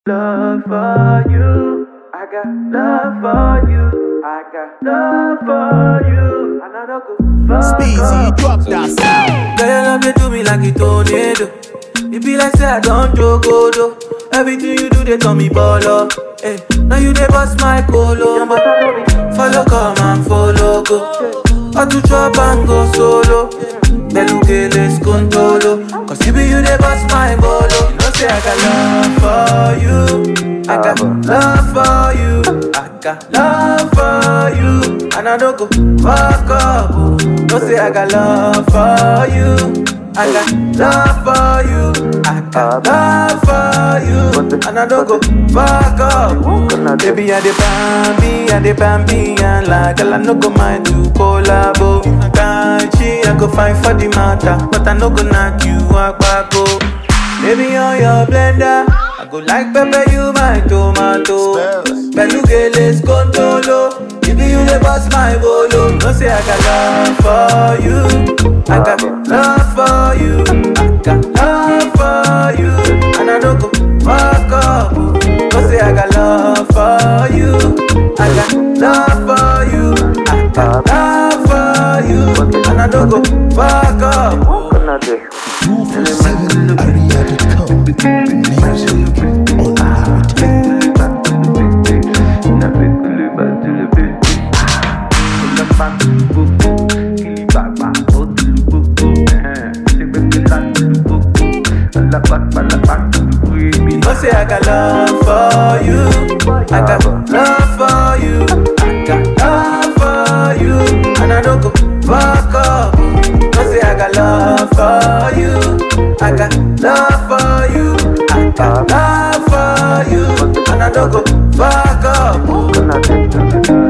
love for you. I got love for you. I got love for you. And I don't go fuck Speezy, up. drop that sound. Girl, your love they do me like a tornado. It be like say I don't joke, oh, though. Everything you do, they turn me baller. Hey, now you they bust my colo. Follow, come and follow, go. I to chop and go solo. Belugeles contolo. Cause you be you they bust my bolo. You know say I got love for you. I got love for you. I got love for you. And I don't go fuck up. oh. No say I got love for you. I got love for you. I got love for you. And I don't go fuck up. Baby, I dey bambi, I dey bambi, and like girl, I no go mind to collabo. Can't she? I go fight for the matter, but I no go knock you out back go. Baby, on your blender, I go like pepper you my tomato. Spells. Belugeles contolo. If you dey bust my bolo, no say I got love for you. I got love for you. I got love for you. And I don't go fuck up. No say I got love for you. I got love for you. I got love for you. And I don't go fuck up. Two for seven, Aria.com. Music unlimited. You know say I got love for you. I got love for you. I got love for you. And I don't go fuck up. No say I got love for you. I got love for you. I got love for you. And I don't go fuck up.